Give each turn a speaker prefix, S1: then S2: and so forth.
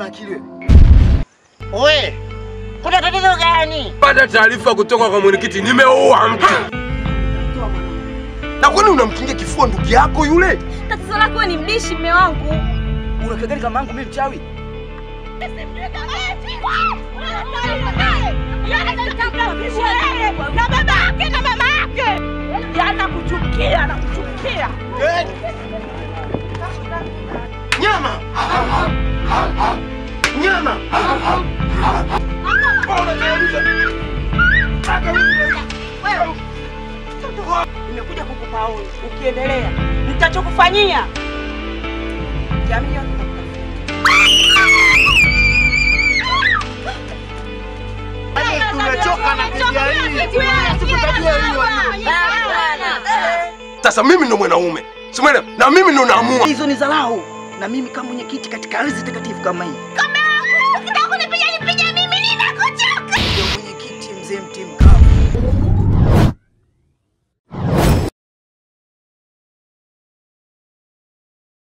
S1: akili wewe?
S2: We, kuna tatizo gani?
S3: Pata taarifa kutoka kwa mwenyekiti, nimeua mtu.
S1: Na kwani unamkingia kifua ndugu yako yule?
S4: Tatizo lako ni mdishi, mme wangu.
S1: Unakagani kama yangu mimi mchawi?
S4: na baba yake na mama yake anakuchukia, anakuchukia.
S2: Nyama! Nyama!
S4: Nimekuja kukupa onyo, ukiendelea nitachokufanyia jamii yote
S2: Tumechoka na kujaili.
S1: Sasa mimi ndo mwanaume. Simwelewa? Na mimi ndo naamua.
S5: Hizo ni dharau, na mimi kama mwenyekiti katika ardhi takatifu kama hii